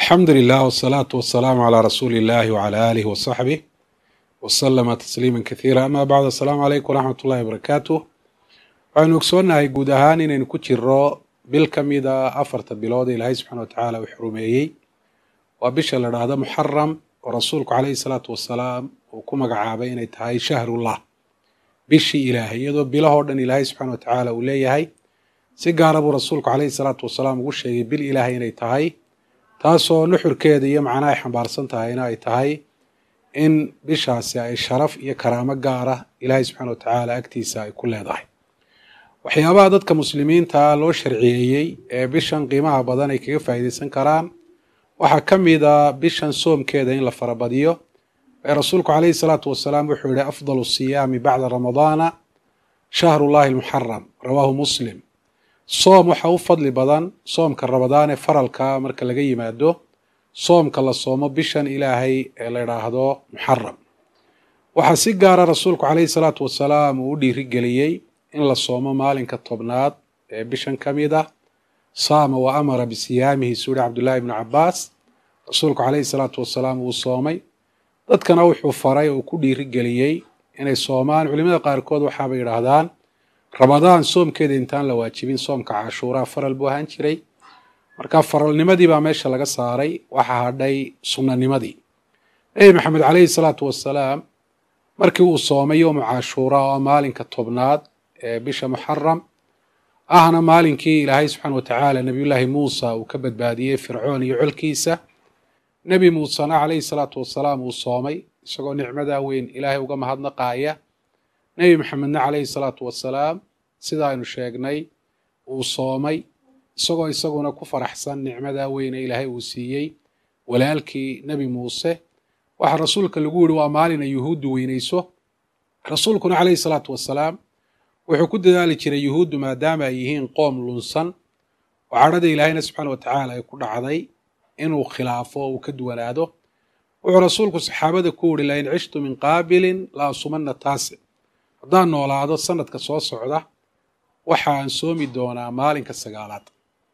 alxamdu lilah wsalaatu wasalaamu calaa rasuuli illahi wcala aalihi wasaxbih wasalama tasliima kasiira ama bacd assalaamu calaykum waraxmat ullahi wabarakaatuh waxaynu ogsoonnahay guud ahaan inaynu ku jiro bil ka mida afarta bilood ee ilaahay subxana wa tacaala uu xurumeeyey waa bisha la dhahdo muxaram oo rasuulku caleyhi salaatu wasalaam uu ku magacaabay inay tahay shahrullah bishii ilaahay iyadoo bilahoo dhan ilaahay subxana wa tacaala uu leeyahay si gaara buu rasuulku caleyhi salaatu wasalaam ugu sheegay bil ilaahay inay tahay taasoo nuxurkeeda iyo macnaha ay xambaarsan tahayna ay tahay in bishaasi ay sharaf iyo karaamo gaara ilaahay subxana wa tacaala agtiisa ay ku leedahay waxyaabaha dadka muslimiinta loo sharciyeeyey ee bishan qiimaha badan ay kaga faa'iideysan karaan waxaa ka mida bishan soomkeeda in la farabadiyo ee rasuulku caleyhi salaatu wasalaam wuxuu yihi afdalu siyaami bacda ramadaana shahrullahi almuxaram rawaahu muslim soom waxa u fadli badan soomka ramadaan ee faralka marka laga yimaado soomka la soomo bishan ilaahay ee la idhaahdo muxaram waxaa si gaara rasuulku caleyhi salaatu wasalaam uu u dhiirigeliyey in la soomo maalinka tobnaad ee bishan ka mid ah saama wa amara bisiyaamihi suuri cabdullaahi ibnu cabaas rasuulku caleyhi salaatu wasalaam uu soomay dadkana wuxuu faray oo ku dhiirigeliyey inay soomaan culimada qaarkood waxaabay yidhaahdaan ramadaan soomkeeda intaan la waajibin soomka cashuuraa faral buu ahaan jiray marka faralnimadii baa meesha laga saaray waxaa hadhay sunnanimadii nebi maxamed caleyhi salaatu wasalaam markii uu soomay yowmu cashuura oo maalinka tobnaad ee bisha muxaram ahna maalinkii ilaahay subxaana wa tacaala nebiyullaahi muusa uu ka badbaadiyey fircoon iyo colkiisa nebi muusena caleyhi salaatu wasalaam uu soomay isagoo nicmadaa weyn ilaahay uga mahadnaqaaya nebi maxamedna caleyhi salaatu wasalaam sida aynu sheegnay uu soomay isagoo isaguna ku faraxsan nicmadaa weyne ilaahay uu siiyey walaalkii nebi muuse waxaa rasuulka lagu yihi waa maalin ay yuhuuddu weynayso rasuulkuna caleyhi salaatu wasalaam wuxuu ku dadaali jiray yuhuuddu maadaama ay yihiin qoom lunsan oo cadhada ilaahayna subxaana wa tacaala ay ku dhacday inuu khilaafo oo uu ka duwanaado wuxuu rasuulku saxaabada ku yihi lain cishtu min qaabilin la asumana taasic haddaan noolaado sanadka soo socda waxaan soomi doonaa maalinka sagaalaad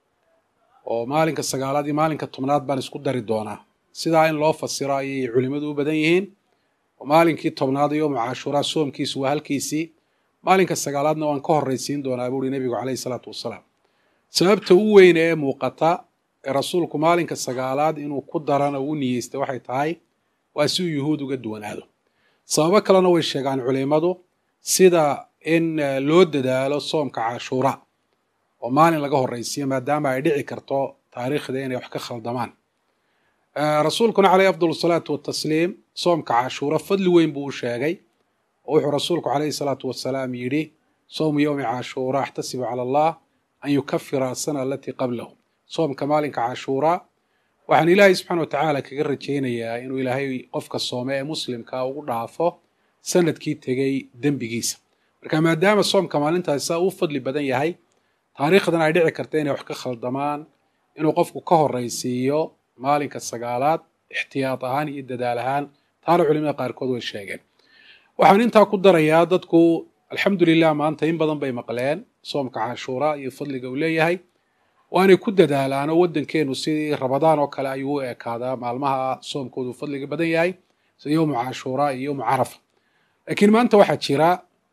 oo maalinka sagaalaad iyo maalinka tobnaad baan isku dari doonaa sidaa in loo fasiro ayay culimmadu u badan yihiin oo maalinkii tobnaad iyo mucaashuraa soomkiisu waa halkiisii maalinka sagaalaadna waan ka horraysiin doonaa buuhi nebigu caleyhi salaatu wasalaam sababta u weyne ee muuqata ee rasuulku maalinka sagaalaad inuu ku darana u niyeystay waxay tahay waa si uu yuhuud uga duwanaado sababo kalena way sheegaan culimmadu sida in loo dadaalo soomka cashuura oo maalin laga horraysiyo maadaama ay dhici karto taariikhda inay wax ka khaldamaan rasuulkuna caleyhi afdal salaatu watasliim soomka cashuura fadli weyn buu u sheegay oo wuxuu rasuulku caleyhi salaatu wasalaam yidhi sowmu yowmi cashuura axtasibu cala allah an yukafira asana alatii qablahu soomka maalinka cashuura waxaan ilaahay subxana wa tacaala kaga rajaynayaa inuu ilaahay qofka soome ee muslimka ugu dhaafo sanadkii tegey dembigiisa marka maadaama soomka maalintaasi saa uu fadli badan yahay taariikhdan ay dhici karta inay wax ka khaldamaan inuu qofku ka horraysiiyo maalinka sagaalaad ixtiyaad ahaan iyo dadaal ahaan taana culimada qaarkood way sheegeen waxaan intaa ku darayaa dadku alxamdulilah maanta in badan bay maqleen soomka cashuura iyo fadliga uu leeyahay waanay ku dadaalaan oo waddankeenu sidii rabadaan oo kale ayuu u ekaadaa maalmaha soomkoodu fadliga badan yahay sida yowmu cashuura iyo yowmu carafa laakiin maanta waxaa jira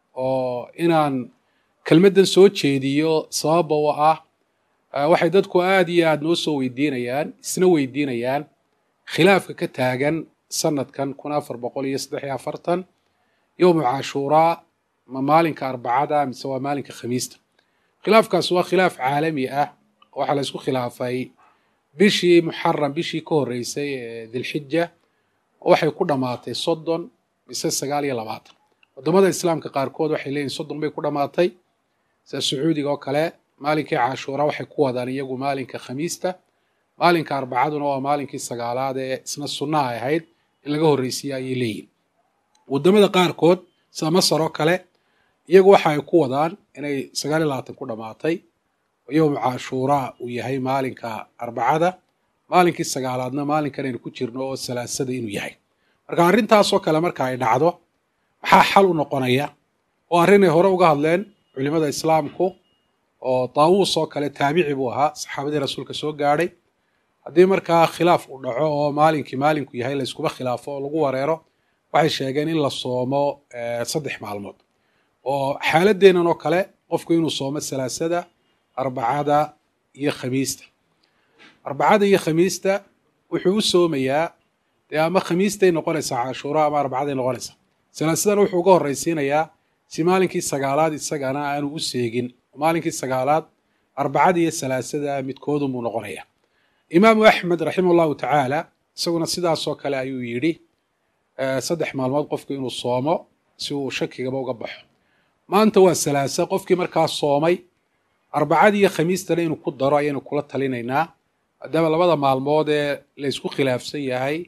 oo inaan kelmaddan soo jeediyo sababa u ah waxay dadku aada iyo aada noo soo weydiinayaan isna weydiinayaan khilaafka ka taagan sanadkan kun afar boqol iyo saddex iyo afartan yowmu cashuuraa ma maalinka arbacada mise waa maalinka khamiista khilaafkaas waa khilaaf caalami ah waxaa la isku khilaafay bishii muxaram bishii ka horreysay ee dilxija waxay ku dhammaatay soddon mise sagaal iyo labaatan waddamada islaamka qaarkood waxay leeyihin soddon bay ku dhammaatay sida sacuudiga oo kale maalinkii cashuura waxay ku wadaan iyagu maalinka khamiista maalinka arbacaduna waa maalinkii sagaalaad ee isna sunnaha ahayd in laga horreysiiya ayay leeyihin waddamada qaarkood sida masar oo kale iyagu waxa ay ku wadaan inay sagaal iyo labaatan ku dhammaatay oo yowmu cashuuraa uu yahay maalinka arbacada maalinkii sagaalaadna maalinkan aynu ku jirno oo salaasada inuu yahay marka arrintaasoo kale marka ay dhacdo maxaa xal u noqonaya oo arrinay hore uga hadleen culimada islaamku oo daawuus oo kale taabici buu ahaa saxaabadii rasuulka soo gaadhay haddii markaa khilaaf uu dhaco oo maalinkii maalinku yahay la iskuba khilaafo oo lagu wareero waxay sheegeen in la soomo saddex maalmood oo xaaladeennan oo kale qofku inuu soomo salaasada arbacada iyo khamiista arbacada iyo khamiista wuxuu u soomayaa dee ama khamiistay noqonaysaa cashuura ama arbacaday noqonaysaa salaasadana wuxuu uga horraysiinayaa si maalinkii sagaalaad isagana aanu u seegin maalinkii sagaalaad arbacada iyo salaasada midkoodunbuu noqonaya imaamu axmed raximah llahu tacaala isaguna sidaasoo kale ayuu yidhi saddex maalmood qofku inuu soomo si uu shakigaba uga baxo maanta waa salaasa qofkii markaa soomay arbacadii iyo khamiistana inuu ku daro ayaynu kula talinaynaa maadaama labada maalmood ee la ysku khilaafsan yahay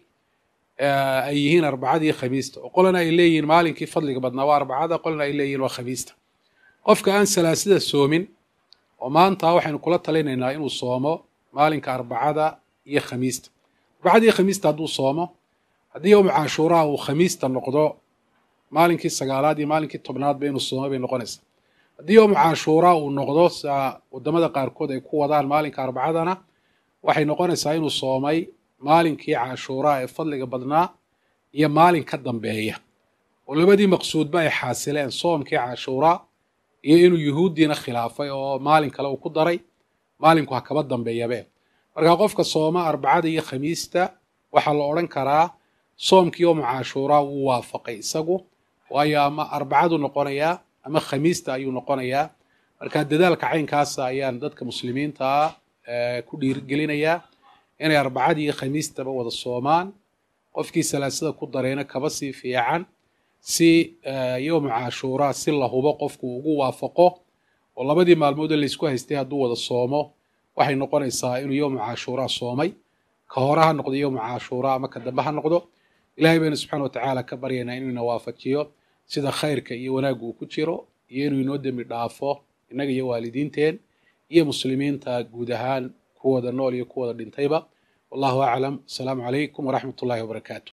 ay yihiin arbacada iyo khamiista oo qolana ay leeyihiin maalinkii fadliga badnaa waa arbacada qolana ay leeyihiin waa khamiista qofka aan salaasada soomin oo maanta waxaynu kula talinaynaa inuu soomo maalinka arbacada iyo khamiista arbacada iyo khamiista hadduu soomo haddii yowmu cashuuraha uu khamiista noqdo maalinkii sagaalaad iyo maalinkii tobnaadba inuu soomo bay noqonaysaa haddii yowmu cashuura uu noqdo saa wadamada qaarkood ay ku wadaan maalinka arbacadana waxay noqonaysaa inuu soomay maalinkii cashuuraa ee fadliga badnaa iyo maalin ka dambeeya oo labadii maqsuudba ay xaasileen soomkii cashuuraa iyo inuu yuhuuddiina khilaafay oo maalin kale uu ku daray maalinku ha kaba dambeeyabe markaa qofka sooma arbacada iyo khamiista waxaa la odhan karaa soomkii yowmu cashuuraa wuu waafaqay isagu waayo ama arbacadu noqonayaa ama khamiista ayuu noqonayaa markaa dadaalka caynkaasa ayaan dadka muslimiinta ah ku dhiirigelinayaa inay arbacadii iyo khamiistaba wada soomaan qofkii salaasada ku darayna kaba sii fiican si yowmu cashuuraa si la hubo qofku ugu waafaqo oo labadii maalmood ee laysku haystay hadduu wada soomo waxay noqonaysaa inuu yowmu cashuuraa soomay ka hore ha noqdo yowmu cashuuraa ama ka dambe ha noqdo ilahay baynu subxana watacaala ka baryaynaa inuu ina waafajiyo sida khayrka iyo wanaagga uu ku jiro iyo inuu inoo dembi dhaafo innaga iyo waalidiinteen iyo muslimiinta guud ahaan kuwooda nool iyo kuwooda dhintayba wallahu aclam asalaamu calaykum waraxmat ullahi wabarakaatu